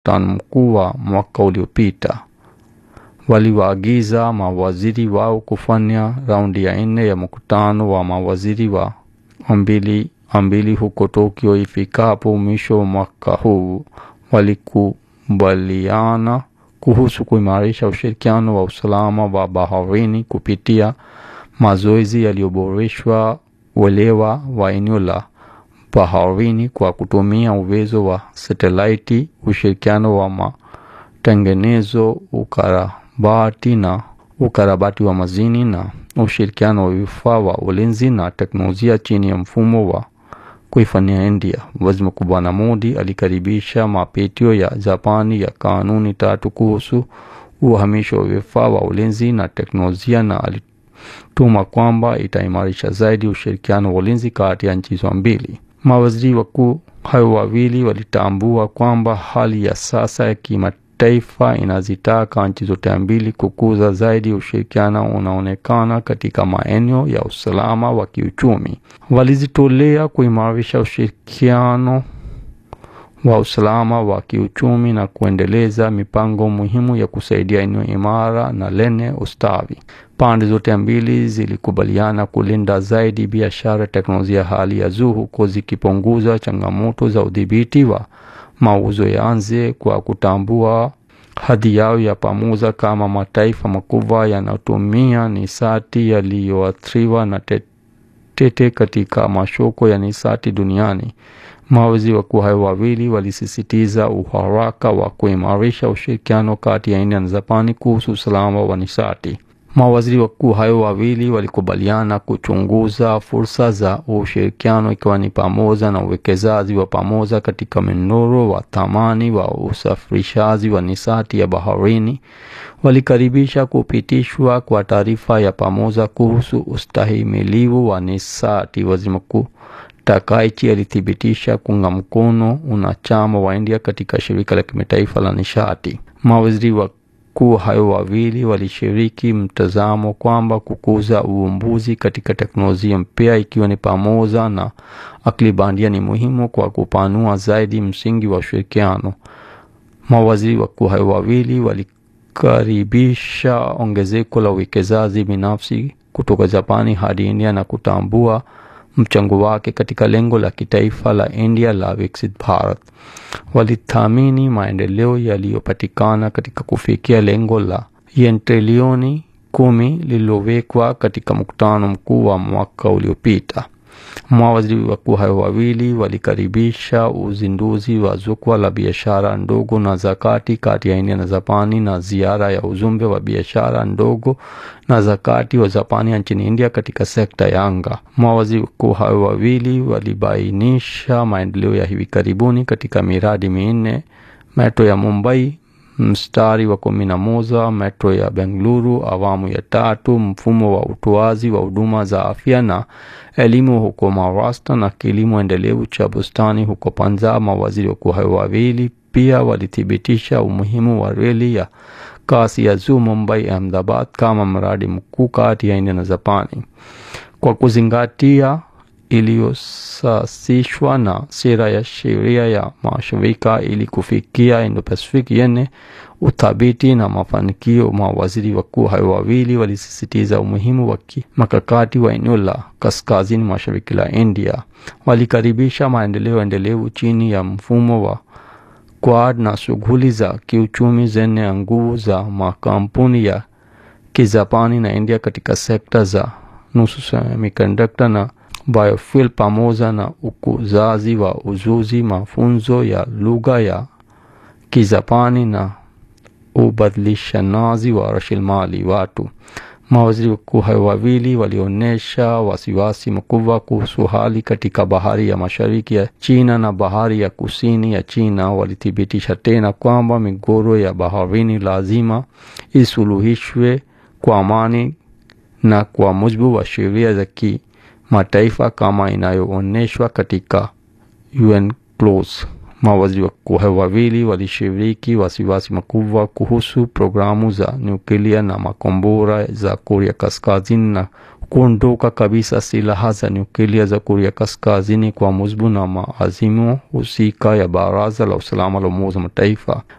mkutano mkuu wa mwaka uliopita. Waliwaagiza mawaziri wao kufanya raundi ya nne ya mkutano wa mawaziri wa mbili mbili huko Tokyo ifikapo mwisho wa mwaka huu. Walikubaliana kuhusu kuimarisha ushirikiano wa usalama wa baharini kupitia mazoezi yaliyoboreshwa, uelewa wa eneo la baharini kwa kutumia uwezo wa satelaiti, ushirikiano wa matengenezo, ukarabati na ukarabati wa mazini na ushirikiano wa vifaa wa ulinzi na teknolojia chini ya mfumo wa kuifanyia India. Waziri Mkuu Bwana Modi alikaribisha mapitio ya Japani ya kanuni tatu kuhusu uhamisho wa vifaa wa ulinzi na teknolojia na alituma kwamba itaimarisha zaidi ushirikiano wa ulinzi kati ya nchi hizo mbili. Mawaziri wakuu hao wawili walitambua kwamba hali ya sasa ya kimataifa inazitaka nchi zote mbili kukuza zaidi ushirikiano unaonekana katika maeneo ya usalama wa kiuchumi. Walizitolea kuimarisha ushirikiano wa usalama wa kiuchumi na kuendeleza mipango muhimu ya kusaidia eneo imara na lenye ustawi. Pande zote mbili zilikubaliana kulinda zaidi biashara, teknolojia hali ya juu, huko zikipunguza changamoto za udhibiti wa mauzo ya nje kwa kutambua hadhi yao ya pamoja kama mataifa makubwa yanayotumia nishati yaliyoathiriwa na tete katika masoko ya nishati duniani. Mawaziri wakuu hao wawili walisisitiza uharaka wa kuimarisha ushirikiano kati ya India na Japani kuhusu usalama wa nishati. Mawaziri wakuu hao wawili walikubaliana kuchunguza fursa za ushirikiano ikiwa ni pamoja na uwekezaji wa pamoja katika mnyororo wa thamani wa usafirishaji wa nishati ya baharini. Walikaribisha kupitishwa kwa taarifa ya pamoja kuhusu ustahimilivu wa nishati. Waziri Mkuu Takaichi alithibitisha kuunga mkono unachama wa India katika shirika la kimataifa la nishati. Mawaziri wakuu hao wawili walishiriki mtazamo kwamba kukuza uvumbuzi katika teknolojia mpya ikiwa ni pamoja na akili bandia ni muhimu kwa kupanua zaidi msingi wa ushirikiano. Mawaziri wakuu hao wawili walikaribisha ongezeko la uwekezaji binafsi kutoka Japani hadi India na kutambua mchango wake katika lengo la kitaifa la India la Viksit Bharat. Walithamini maendeleo yaliyopatikana katika kufikia lengo la yen trilioni kumi lililowekwa katika mkutano mkuu wa mwaka uliopita. Mawaziri wakuu hao wawili walikaribisha uzinduzi wa jukwaa la biashara ndogo na zakati kati ya India na Japani na ziara ya ujumbe wa biashara ndogo na zakati wa Japani nchini India katika sekta ya anga. Mawaziri wakuu hao wawili walibainisha maendeleo ya hivi karibuni katika miradi minne: metro ya Mumbai mstari wa kumi na moja, metro ya Bengaluru awamu ya tatu, mfumo wa utoaji wa huduma za afya na elimu huko Maharashtra na kilimo endelevu cha bustani huko Punjab. Mawaziri wakuu hao wawili pia walithibitisha umuhimu wa reli ya kasi ya juu Mumbai Ahmedabad kama mradi mkuu kati ya India na Japani kwa kuzingatia iliyosasishwa na sera ya sheria ya mashirika ili kufikia Indo-Pacific yenye uthabiti na mafanikio. Mawaziri wakuu hao wawili walisisitiza umuhimu wa makakati wa eneo la kaskazini mashariki la India. Walikaribisha maendeleo endelevu chini ya mfumo wa Quad na shughuli za kiuchumi zenye nguvu za makampuni ya Kijapani na India katika sekta za nusu semiconductor na biofuel pamoja na ukuzaji wa ujuzi, mafunzo ya lugha ya Kijapani na ubadilishanaji wa rasilimali watu. Mawaziri wakuu hao wawili walionyesha wasiwasi mkubwa kuhusu hali katika bahari ya mashariki ya China na bahari ya kusini ya China. Walithibitisha tena kwamba migogoro ya baharini lazima isuluhishwe kwa amani na kwa mujibu wa sheria za kimataifa kama inayoonyeshwa katika UNCLOS. Mawaziri wakuu wawili walishiriki wasiwasi mkubwa kuhusu programu za nyuklia na makombora za Korea Kaskazini na kuondoka kabisa silaha za nyuklia za Korea Kaskazini kwa mujibu na maazimio husika ya Baraza la Usalama la Umoja Mataifa.